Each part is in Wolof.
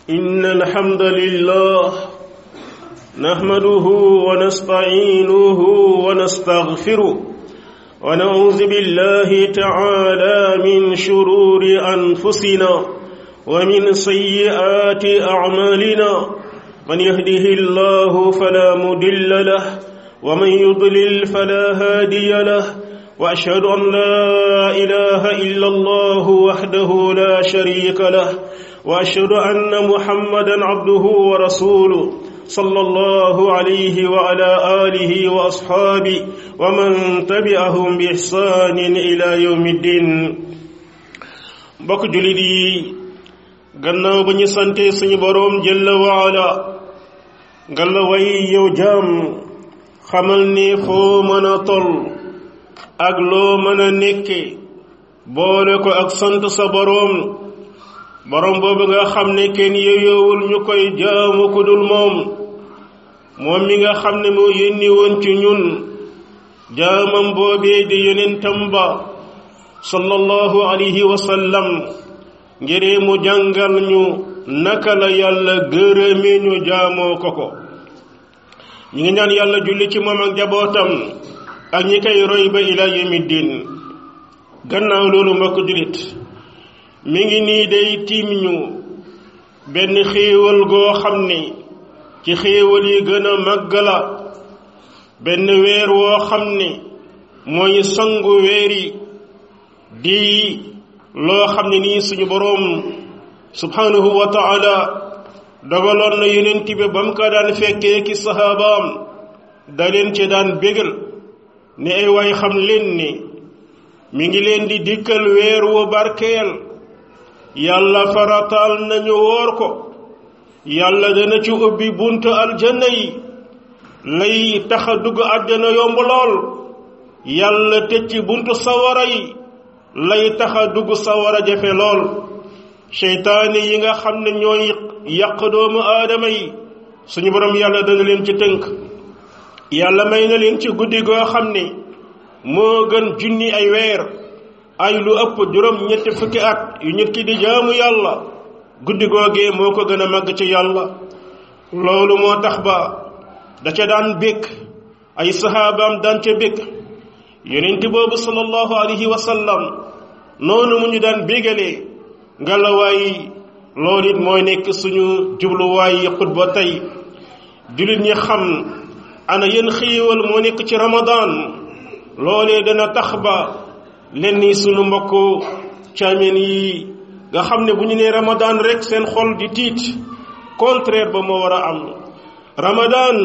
إن الحمد لله نحمده ونستعينه ونستغفره ونعوذ بالله تعالى من شرور أنفسنا ومن سيئات أعمالنا من يهده الله فلا مدل له ومن يضلل فلا هادي له واشهد ان لا اله الا الله وحده لا شريك له واشهد ان محمدا عبده ورسوله صلى الله عليه وعلى اله واصحابه ومن تبعهم باحسان الى يوم الدين بك جلدي gannaaw ba ñu sante suñu boroom jëlla waala ngalla way yow jaam xamal ni foo mën a toll ak loo mën a nekke boole ko ak sant sa boroom boroom boobu nga xam ne kenn yeyoowul ñu koy jaamu ku dul moom moom mi nga xam ne moo yónni woon ci ñun jaamam boobee di yonentam ba sallallahu alayhi wa sallam ngir mu jàngal ñu naka la yàlla gërëme ñu jaamoo ko ko ñi ngi ñaan yàlla julli ci moom ak jabootam ak ñi koy roy ba ila yawmi diin gannaaw loolu mbokk jullit mi ngi nii day tiim ñu benn xéewal goo xam ne ci xéewal yi gën a màgg la benn weer woo xam ne mooy sangu weer yi di loo xam ne nii suñu boroom subhanahu wa taala dogaloon na yonent bi ba mu ko daan fekkee ki saxaabaam da leen ci daan bégal ne ay waay xam leen ni mi ngi leen di dikkal weer wu barkeel yàlla farataal nañu woor ko yàlla dana ci ubbi buntu aljanna yi lay tax a dugg àjjana yomb lool yàlla tëj ci buntu sawara yi lay tax a dugg sawara jafe lool seytaane yi nga xam ne ñooy yàq doomu aadama yi suñu borom yàlla dana leen ci tënk yàlla may na leen ci guddi goo xam ne moo gën junni ay weer ay lu ëpp juróom ñetti fukki at yu nit ki di jaamu yàlla guddi googee moo ko gën a màgg ci yàlla loolu moo tax ba da ca daan békk ay saxaabaam daan ca békk yonent boobu sallallahu alayhi wa sallam noonu mu ñu daan bégalee ngalawaay loolu it mooy nekk suñu jubluwaay xutba tey jullit ñi xam ana yéen xéewal moo nekk ci ramadan loolee dana tax ba leen ni suñu mbokk caameen yi nga xam ne bu ñu nee ramadan rek seen xol di tiit contraire ba moo war a am ramadan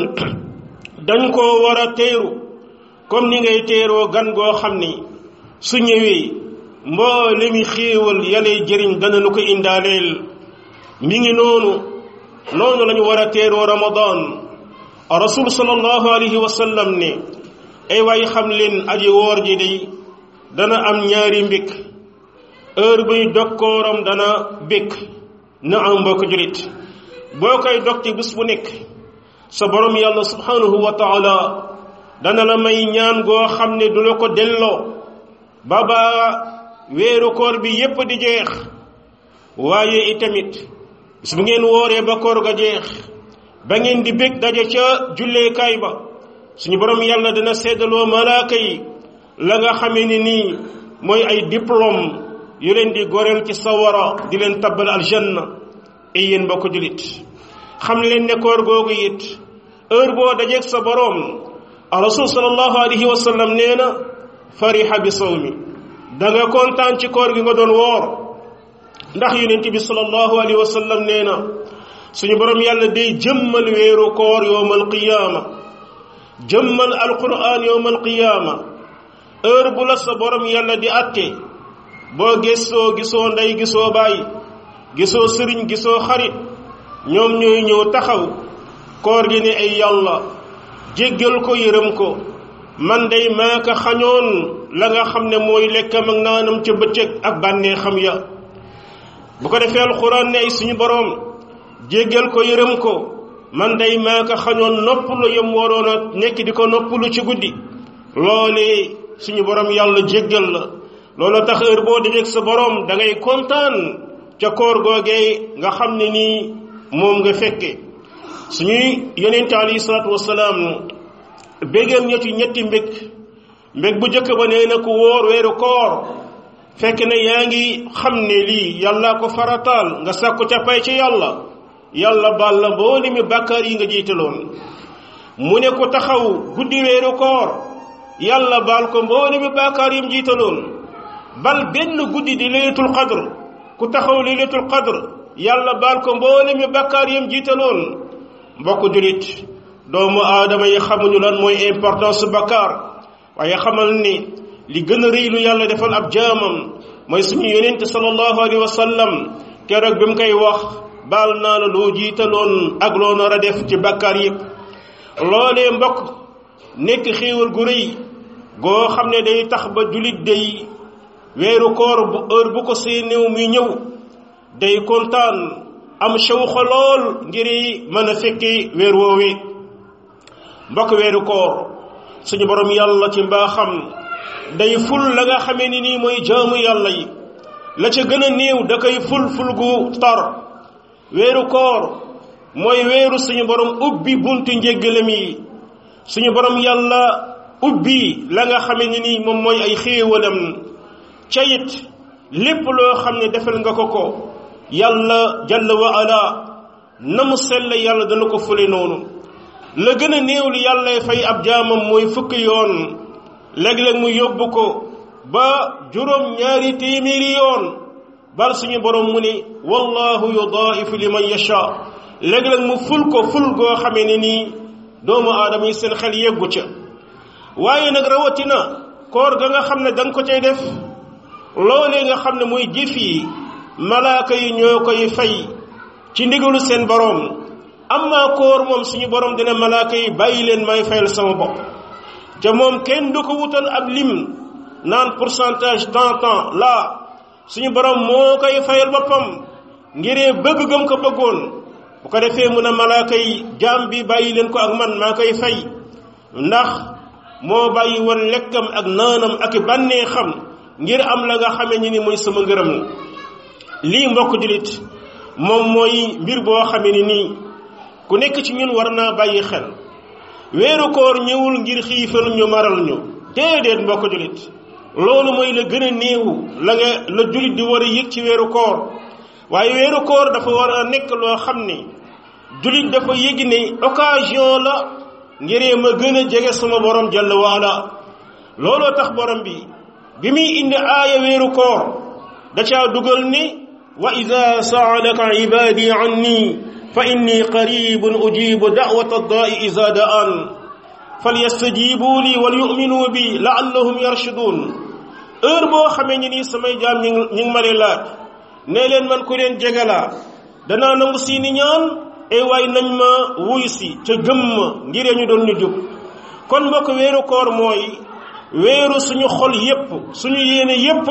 dañ koo war a teeru comme ni ngay teeroo gan goo xam ni su ñëwee mboolemi xéewal yalay jëriñ dana lu ko indaaleel mi ngi noonu noonu lañu war a teeroo ramadan rasul sallallahu alayhi wa sallam ne ay waay xam leen aji woor ji day dana am ñaari mbik heure buy dokkooram dana békk na am mbokk julit boo koy dog ci bés bu nekk sa borom yàlla subhanahu wa taala dana la may ñaan goo xam ne du la ko delloo ba ba weeru koor bi yépp di jeex waaye itamit bis bu ngeen wooree ba koor ga jeex ba ngeen di bég daje ca julleekaay ba suñu borom yàlla dina seddaloo malaaka yi la nga xamee ni nii mooy ay diplôme yu leen di goreel ci sawara di leen tabbal aljanna ay yéen mbokk julit xam leen ne koor googu it heure boo dajeeg sa borom rasul sallallahu alayhi wa sallam nee na fariha bi sawmi da nga kontaan ci koor gi nga doon woor ndax yonent bi sallallahu alayhi wa sallam nee na suñu borom yàlla day jëmmal weeru koor yowmal qiyaama jëmmal alquran yowmal qiyaama heure bu la sa borom yàlla di atte boo gëstoo gisoo ndey gisoo bàyyi gisoo sëriñ gisoo xarit ñoom ñooy ñëw taxaw koor gi ne ay yàlla jéggal ko yërëm ko man day maa ko xañoon la nga xam ne mooy lekkam ak naanam ca bëccëg ak bànnee xam ya bu ko defee alxuraan ne ay suñu boroom jéggal ko yërëm ko man day maa ko xañoon noppalu yam waroon a nekk di ko noppalu ci guddi loolee suñu borom yàlla jéggal la loolu tax heure boo dajeeg sa borom da ngay kontaan ca koor googee nga xam ne nii moom nga fekke suñuy yonente alayhi salaatu wasalaam béggal ñetti ñetti mbég mbég bu njëkk ba nee na ku wóor weeru koor fekk ne yaa ngi xam ne lii yàlla ko farataal nga sàkku ca pay ci yàlla yàlla baal la mbooli mi bàkkaar yi nga jiitaloon mu ne ko taxaw guddi weeru koor yàlla baal ko mbooli mi bàkkaar yi mu jiitaloon bal benn guddi di laylatul qadr ku taxaw laylatul qadr yàlla baal ko mbooli mi bàkkaar yi mu jiitaloon mbokk julit doomu aadama yi xamuñu lan mooy importance bàkkaar waaye xamal ni li gën a rëy lu yàlla defal ab jaamam mooy suñu yonente sallallahu alayhi wa sallam keroog bi mu koy wax baal naa la loo jiitaloon ak loo nar a def ci bàkkaar yëpp loolee mbokk nekk xéewal gu rëy goo xam ne day tax ba julit day weeru koor bu heure bu ko see néew muy ñëw day kontaan am shawxa lool ngir mën a fekki weer woowee mbokk weeru koor suñu borom yàlla ci mbaaxam day ful la nga xamee ni nii mooy jaamu yàlla yi la ca gën a néew da koy ful ful gu tar weeru koor mooy weeru suñu borom ubbi buntu njéggalam yi suñu borom yàlla ubbi la nga xamee ni nii moom mooy ay xéewalam ca it lépp loo xam ne defal nga ko ko yàlla jalla wa ala na mu sell yàlla dana ko fule noonu la gën a néew li yàlla fay ab jaamam mooy fukki yoon léeg-léeg mu yóbbu ko ba juróom ñaari téeméeri yoon bal suñu borom mu ni wallahu yudaifu liman yasha léeg-léeg mu ful ko ful goo xamee ne nii doomu aadama yi seen xel yeggu ca waaye nag rawatina koor ga nga xam ne da nga ko cay def loolee nga xam ne mooy jëf yi malaaka yi ñoo koy fay ci ndigalu seen borom amma koor moom suñu borom dina malaaka yi bàyyi leen may fayal sama bopp te moom kenn du ko wutal ab lim naan pourcentage tant tant la suñu borom moo koy fayal boppam ngiree bëgg gëm ko bëggoon bu ko defee mun a malaaka yi jaam bi bàyyi leen ko ak man maa koy fay ndax moo bàyyi woon lekkam ak naanam ak bànnee xam ngir am la nga xamee ni ni mooy sama ngërëm lii mbokk julit moom mooy mbir boo xamee ni nii ku nekk ci ñun war naa bàyyi xel weeru koor ñëwul ngir xiifal ñu maral ñu déedéet mbokk julit loolu mooy la gën a néew la nga la julit di war a yëg ci weeru koor waaye weeru koor dafa war a nekk loo xam ni julit dafa yëg ne occasion la ngiree ma gën a jege sama borom jalla waala looloo tax borom bi bi muy indi aaya weeru koor da caa dugal ni wa ida saalaka ibadi anni fa inni qaribun ujibu da'wata da'i iza da'an falyastajibu li wal yu'minu bi la'allahum yarshudun heure boo xamee ni nii samay jaam ñi ngi ma lay laaj ne leen man ku leen jegalaa danaa nangu seeni ñaan e waay nañ ma wuy si ca gëm ma ngir ñu doon ñu jub kon mbokk weeru koor mooy weeru suñu xol yépp suñu yéene yépp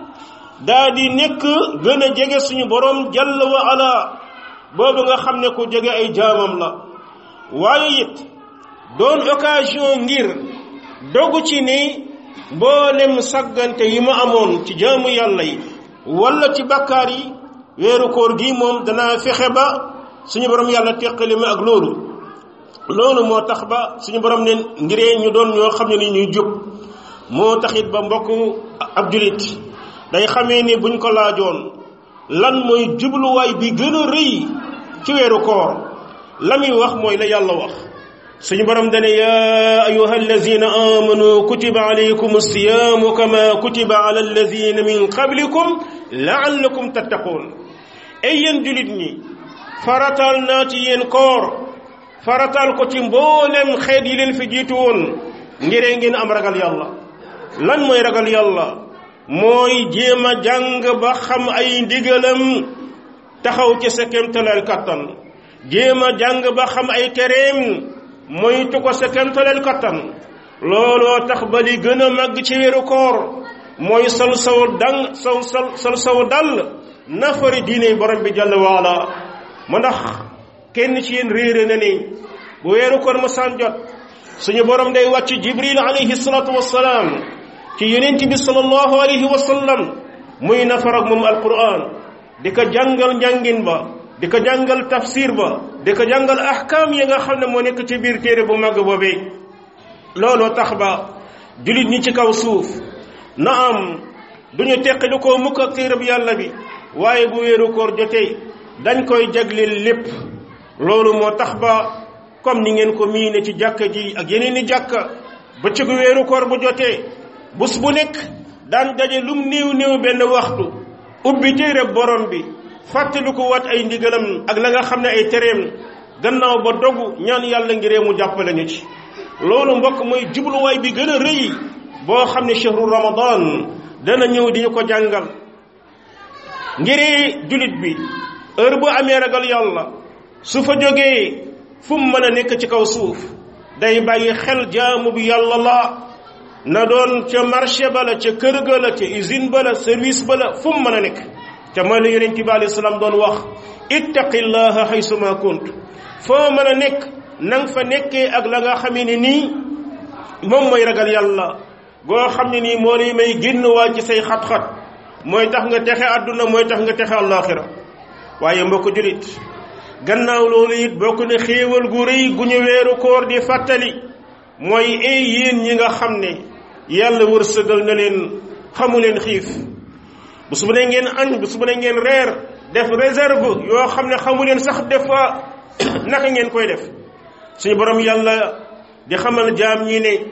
daa di nekk gën a jege suñu borom jalla wa ala boobu nga xam ne ku jege ay jaamam la waaye it doon occasion ngir dogu ci ni mboolem saggante yi ma amoon ci jaamu yàlla yi wala ci bakkaar yi weeru koor gi moom danaa fexe ba suñu borom yàlla teqali ma ak loolu loolu moo tax ba suñu borom ne ngiree ñu doon ñoo xam ne ni ñuy jub moo taxit ba mbokk ab julit day xamee ni buñ ko laajoon lan mooy jubluwaay bi gën a rëy ci weeru koor la muy wax mooy la yàlla wax suñu borom dane ya ayuha allazina amanu kutiba alaykum alsiyamu kama kutiba ala allazina min qablikum laallakum tattaqun ay yéen julit ñi faratal naa ci yéen koor faratal ko ci mboolem xeet yi leen fi jiitu woon ngiree ngeen am ragal yàlla lan mooy ragal yàlla mooy jéem a jàng ba xam ay ndigalam taxaw ci sa kemtaleel kattan jéem a jàng ba xam ay tereem moytu ko sa kemtaleel kattan looloo tax ba li gën a màgg ci weeru koor mooy sol saw dang saw sol sol saw dal nafari diine borom bi jàll waala ma ndax kenn ci yéen réere na ni bu weeru koor ma saan jot suñu borom day wàcc jibril alayhi salatu wassalaam ci yonent bi sallallahu alayhi wa sallam muy nafar ak moom alquran di ko jàngal njàngin ba di ko jàngal tafsir ba di ko jàngal ahkaam yi nga xam ne moo nekk ci biir téere bu màgg boobee looloo tax ba jullit ñi ci kaw suuf na am duñu teqali koo mukk ak téereb yàlla bi waaye bu wéeru koor jotee dañ koy jagleel lépp loolu moo tax ba comme ni ngeen ko miine ci jàkka ji ak yeneen i jàkka bëccëgu wéeru koor bu jotee bés bu nekk daan daje lum néew néew benn waxtu ubbi téere borom bi fàttali ko wat ay ndigalam ak la nga xam ne ay tereem gannaaw ba dogu ñaan yàlla ngiree mu jàppale ñu ci loolu mbokk mooy jubluwaay bi gën a rëy boo xam ne chehru ramadan dana ñëw di ñu ko jàngal ngiree julit bi heure bu amee ragal yàlla su fa jógee fu mu mën a nekk ci kaw suuf day bàyyi xel jaamu bi yàlla la na doon ca marché ba la ca kër ga la ca usine ba la service ba la fu mu mën a nekk ca mooy la yonent bi alayhi salaam doon wax ittaqillaha haysuma kunt foo mën a nekk nang fa nekkee ak la nga xamee ne nii moom mooy ragal yàlla goo xam ne nii moo lay may génn waa ci say xat-xat mooy tax nga texe àdduna mooy tax nga texe àllaaxira waaye mbokk julit gannaaw loolu it bokk na xéewal gu rëy gu ñu weeru koor di fàttali mooy ay yéen ñi nga xam ne yàlla wërsëgal na leen xamu leen xiif bu su bu ne ngeen añ bu su bu ne ngeen reer def réserve yoo xam ne xamu leen sax def fa naka ngeen koy def suñu borom yàlla di xamal jaam ñi ne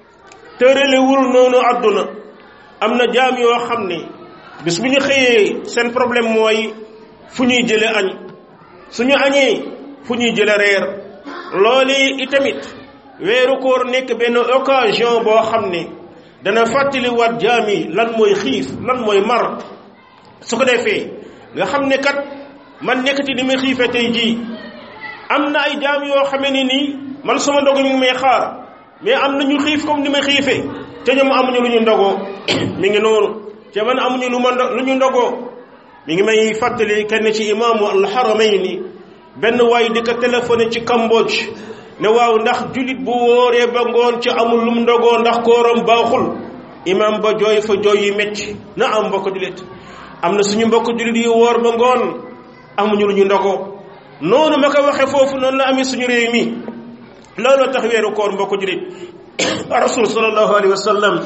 tëralewul noonu àdduna am na jaam yoo xam ne bis bu ñu xëyee seen problème mooy fu ñuy jële añ suñu añee fu ñuy jële reer loolu itamit weeru koor nekk benn occasion boo xam ne dana fàttali waat jaam yi lan mooy xiif lan mooy mar su ko defee nga xam ne kat man nekkati ni may xiifee tey jii am na ay jaam yoo xamee ne nii man sama ndogu ñu ngi may xaar mais am na ñu xiif comme ni ma xiifee te ñoom amuñu lu ñu ndogoo mi ngi noonu te man amuñu lu ma lu ñu ndogoo mi ngi may fàttali kenn ci imaamu alxaramayni benn waay di ko téléphoné ci Cambodge ne waaw ndax julit bu wóoree ba ngoon ci amul lum ndogoo ndax kooram baaxul imaam ba jooy fa jooy yu metti na am mbokk julit am na suñu mbokk julit yu wóor ba ngoon amuñu lu ñu ndogoo noonu ma ko waxee foofu noonu la amee suñu réew mi looloo tax weeru koor mbokk julit rasul sallallahu alayhi wa sallam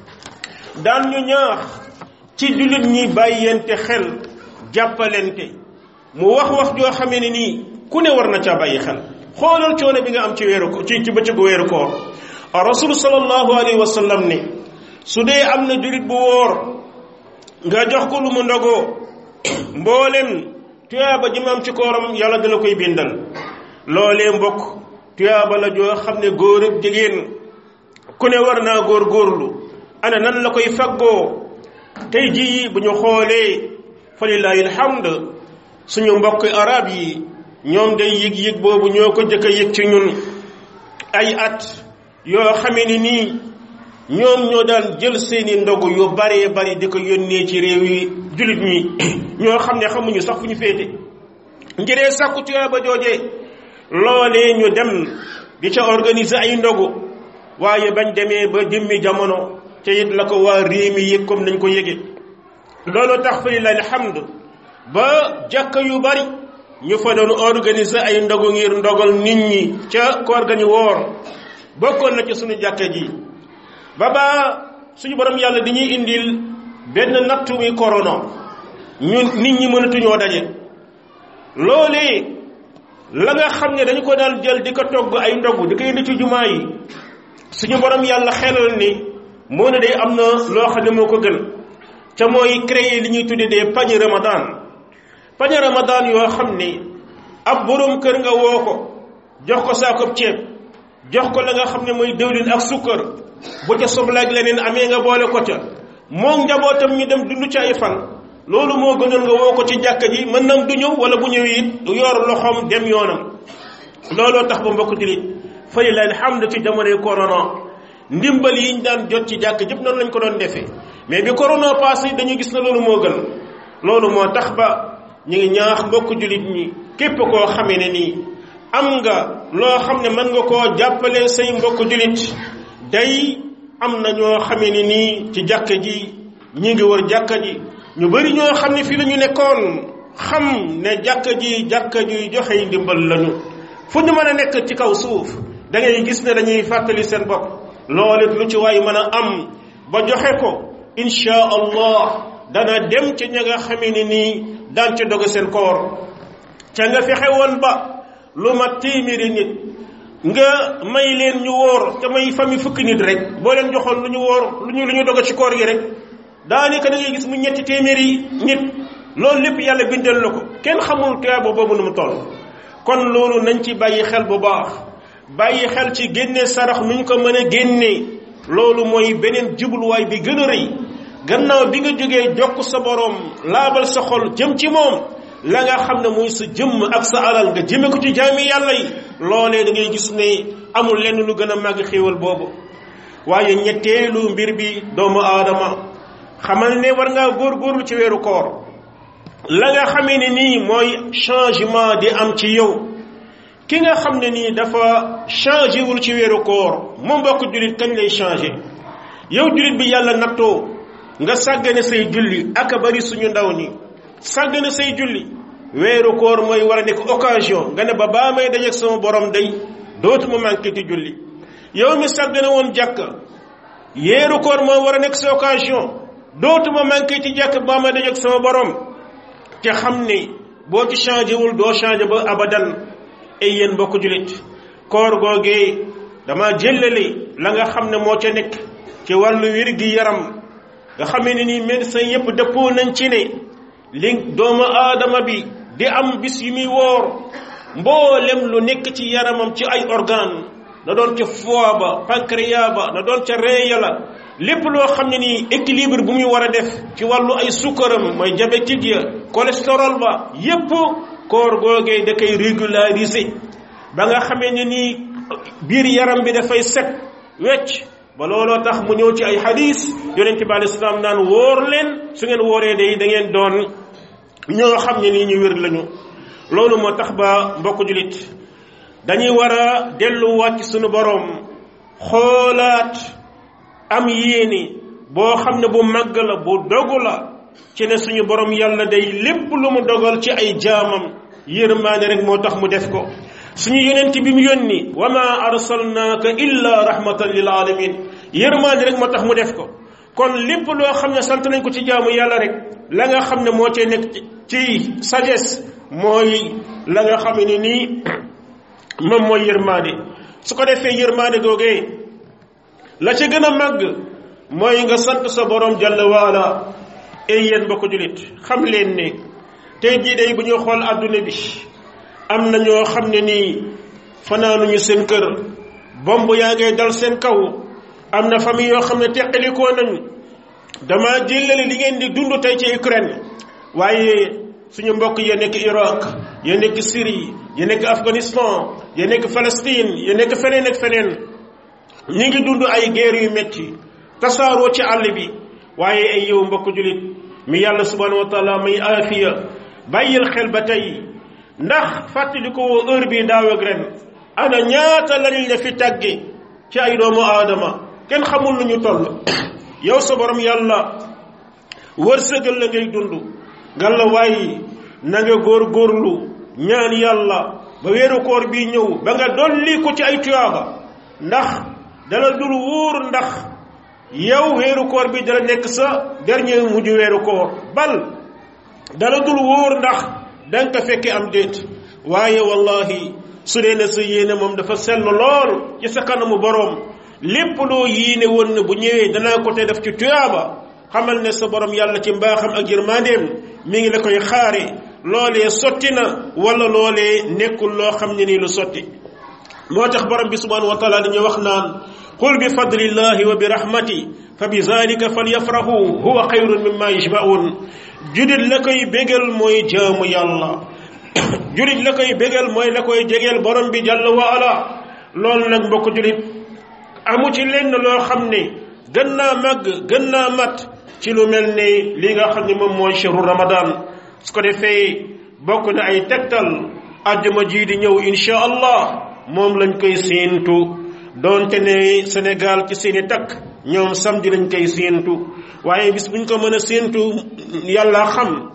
daan ñu ñaax ci jullit ñi bàyyente xel jàppalente mu wax wax joo xamee ne nii ku ne war na caa bàyyi xel xoolal coono bi nga am ci weeru ko ci ci bëccëgu weeru koor rasul sallallahu alayhi wa sallam ne su dee am na jullit bu wóor nga jox ko lu mu ndogoo mboolem tuyaaba ji ma am ci kooram yàlla dala koy bindal loolee mbokk tuyaaba la joo xam ne góor ak jigéen ku ne war naa góor góorlu ana nan la koy faggoo tey jii bu ñu xoolee fa lillahi alhamd suñu mbokk arab yi ñoom day yëg-yëg boobu ñoo ko jëkk a yëg ci ñun ay at yoo xamee ni nii ñoom ñoo daan jël seeni ndogu yu baree bari di ko yónnee ci réew yi jullit ñi ñoo xam ne xamuñu sax fu ñu féete ngiree sàkku tuyaaba joojee loolee ñu dem di ca organiser ay ndogu waaye bañ demee ba jëmmi jamono ca it la ko waa réew mi yëg comme nañ ko yëge loolu tax fa lillahi alhamd ba jàkka yu bari ñu fa doon organiser ay ndogu ngir ndogal nit ñi ca koor ga ñu woor bokkoon na ci suñu jàkka ji ba ba suñu borom yàlla dañuy indil benn nattu muy corona ñu nit ñi mënatuñoo daje loolee la nga xam ne dañu ko daan jël di ko togg ay ndogu di ko indi ci jumaa yi suñu borom yàlla xelal ni moo ne day am na loo xam ne moo ko gën ca mooy créer li ñuy tuddee des pañe ramadan pañe ramadan yoo xam ni ab boroom kër nga woo ko jox ko saakoob ceeb jox ko la nga xam ne mooy dëwlin ak sukkar bu ca soblaak leneen amee nga boole ko ca moom njabootam ñu dem dund ci ay fan loolu moo gënal nga woo ko ci jàkka ji mën nam du ñëw wala bu ñëwee it yor loxoom dem yoonam looloo tax ba mbokk julit fa lillahi alhamdu ci jamonoy corona ndimbal yi ñu daan jot ci jàkk jëpp noonu lañ ko doon defee mais bi corona passé dañu gis na loolu moo gën loolu moo tax ba ñu ngi ñaax mbokk julit ñi képp koo xamee ne nii am nga loo xam ne mën nga koo jàppale say mbokk julit day am na ñoo xamee ne nii ci jàkka ji ñi ngi wër jàkka ji ñu bari ñoo xam ne fii la ñu nekkoon xam ne jàkka ji jàkka ji joxe ndimbal lañu fu ñu mën a nekk ci kaw suuf da ngay gis ne dañuy fàttali seen bopp loolu lu ci waay mën a am ba joxe ko insha allah dana dem ci ña nga xamee ni nii daan ca doge seen koor ca nga fexe woon ba lu mat téeméeri nit nga may leen ñu wóor te may famille fukki nit rek boo leen joxoon lu ñu wóor lu ñu lu ñu doge ci koor gi rek daanaka da ngay gis mu ñetti téeméeri nit loolu lépp yàlla bindal la ko kenn xamul tuyaaba boobu nu mu toll kon loolu nañ ci bàyyi xel bu baax bàyyi xel ci génne sarax nu ñu ko mën a génnee loolu mooy beneen jubluwaay bi gën a rëy gannaaw bi nga jógee jokk sa borom laabal sa xol jëm ci moom la nga xam ne mooy sa jëmm ak sa alal nga jëme ko ci jaami yàlla yi loolee da ngay gis ne amul lenn lu gën a màgg xéewal boobu waaye ñetteelu mbir bi doomu aadama xamal ne war ngaa góorgóorlu ci weeru koor la nga xamee ne nii mooy changement di am ci yow ki nga xam ne nii dafa changé wul ci weeru koor moom mbokk jullit kañ lay changé yow jullit bi yàlla nattoo nga sàggane say julli ak a bari suñu ndaw ñi sàggane say julli weeru koor mooy war a nekk occasion nga ne ba baa may dajeeg sama borom day dootuma manqué ci julli yow mi sàggane woon jàkk yeeru koor mooy war a nekk sa occasion dootuma manqué ci jàkk baa may dajeeg sama borom te xam ne boo ci changé wul doo changé ba abadan ay yéen mbokk jullit koor googee dama jëllale la nga xam ne moo ca nekk ci wàllu wér gi yaram nga xamee ne nii médecin yépp dëppoo nañ ci ne li doomu aadama bi di am bis yu muy woor mboolem lu nekk ci yaramam ci ay organe na doon ca foie ba pancréas ba na doon ca reya la lépp loo xam ne nii équilibre bu muy war a def ci wàllu ay sukkaram mooy diabétique ya cholestérol ba yépp koor googee da koy régulariser ba nga xamee ne nii biir yaram bi dafay set wecc ba looloo tax mu ñëw ci ay hadis yonente bi alayhi salaam naan wóor leen su ngeen wóoree day da ngeen doon ñoo xam ne nii ñu wér lañu loolu moo tax ba mbokk julit dañuy war a delluwaat ci sunu boroom xoolaat am yéene boo xam ne bu màgg la bu dogu la ci ne suñu borom yàlla day lépp lu mu dogal ci ay jaamam yërmaane rek moo tax mu def ko suñu yonent bi mu yónni wa ma arsalnaaka illa rahmatan lil alamin yërmaane rek moo tax mu def ko kon lépp loo xam ne sant nañ ko ci jaamu yàlla rek la nga xam ne moo cay nekk ci sagesse mooy la nga xam ne nii moom mooy yërmaane su ko defee yërmaane googee la ca gën a màgg mooy nga sant sa borom jalla waala ay yéen ba ko julit xam leen ne tey jii day bu ñuy xool àdduna bi am na ñoo xam ne nii fanaanuñu seen kër bomb yaa ngay dal seen kaw am na famille yoo xam ne teqalikoo nañu dama jëlale li ngeen di dund tey ci Ukraine waaye suñu mbokk ya nekk Irak ya nekk Syrie ya nekk Afghanistan ya nekk Palestine ya nekk feneen ak feneen ñi ngi dund ay guerre yu metti tasaaroo ci àll bi waaye ay yow mbokk julit mi yàlla subhanahu wa taala may aafiya bàyyil xel ba tey ndax fàttali ko woo heure bi daaw ak ren ana ñaata lañ la fi tàgge ci ay doomu aadama kenn xamul lu ñu toll yow sa borom yàlla wërsëgal la ngay dund nga la waaye na nga góor góorlu ñaan yàlla ba weeru koor bi ñëw ba nga dolli ko ci ay tuyaaba ndax dala dul wóor ndax yow weeru koor bi dala nekk sa dernier mujj weeru koor bal dala dul wóor ndax danga ko fekke am déet waaye wallahi su dee ne sa yéene moom dafa sell lool ci sa kanamu boroom lépp loo yéene woon ne bu ñëwee danaa ko te def ci tuyaaba xamal ne sa borom yàlla ci mbaaxam ak yërmandeem mi ngi la koy xaare loolee sotti na wala loolee nekkul loo xam ne nii lu sotti moo tax borom bi subhanahu wa taala dañuy wax naan qul bi fadlillahi wa bi rahmati fa bi zalika falyafrahu huwa xayrun mimma yajmaun judit la koy bégal mooy jaamu yàlla julit la koy bégal mooy la koy jegeel borom bi jàll wa ala loolu nag mbokk julit amu ci lenn loo xam ne gën naa màgg gën naa mat ci lu mel ne li nga xam ne moom mooy shahru ramadan su ko defee bokk na ay tegtal àjjuma ji di ñëw insha allah moom lañ koy séentu doonte ne Sénégal ci seeni takk ñoom samedi lañ koy séentu waaye bis buñ ko mën a séentu yàlla xam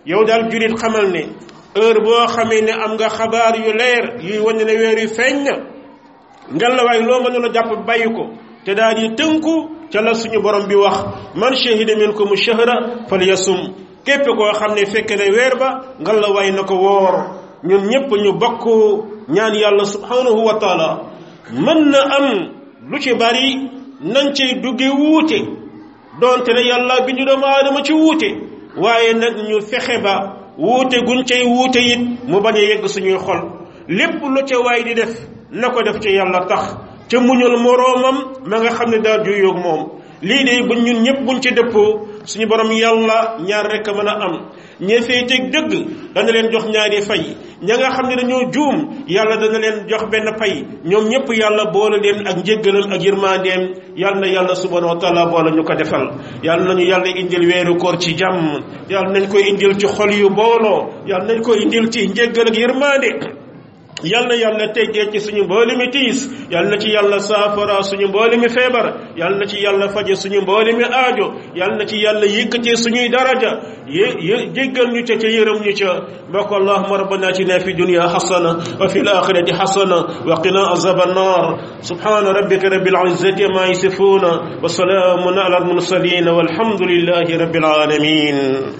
yow daal julit xamal ne heure boo xamee ne am nga xabaar yu leer yuy wane ne weer yu feeñ na ngelawaay loo mënula jàpp bàyyi ko te daal di tënku ca la suñu borom bi wax man shahida minkum shahra falyasum képp koo xam ne fekk ne weer ba ngelawaay na ko woor ñun ñépp ñu bokk ñaan yàlla subhanahu wa taala mën na am lu ci bari nañ cay dugge wuute doonte ne yàlla bi ñu doomu aadama ci wuute waaye nag ñu fexe ba wuute guñ cay wuute it mu bañ a yegg suñuy xol lépp lu ca waay di def na ko def ci yàlla tax ca muñul moroomam ma nga xam ne daa juyoog moom lii de buñ ñun ñëpp buñ ci dëppoo suñu borom yàlla ñaar rekk mën a am ñee féeteeg dëgg dana leen jox ñaari fay ña nga xam ne dañoo juum yàlla dana leen jox benn pay ñoom ñëpp yàlla boole leen ak njéggalam ak yërmandeem yàlla na yàlla subhanahu wa taala boole ñu ko defal yàlla nañu yàlla indil weeru koor ci jàmm yàlla nañ koy indil ci xol yu booloo yàlla nañ koy indil ci njéggal ak yërmande yal na yàlla teggee ci suñu mbooli mi tiis yal na ci yàlla saafara suñu mbooli mi feebar yal na ci yàlla faje suñu mbooli mi aajo yal na ci yàlla yëkkatee suñuy daraja yé jéggal ñu ca ca yërëm ñu ca mbokk allahuma rabbana atina fi dunya xasana wa fi alaxirati xasana wa qina azab annar subhana rabbika rabbil izzati ma yasifuna wa salaamun ala almursalin walhamdulillahi rabbil alamin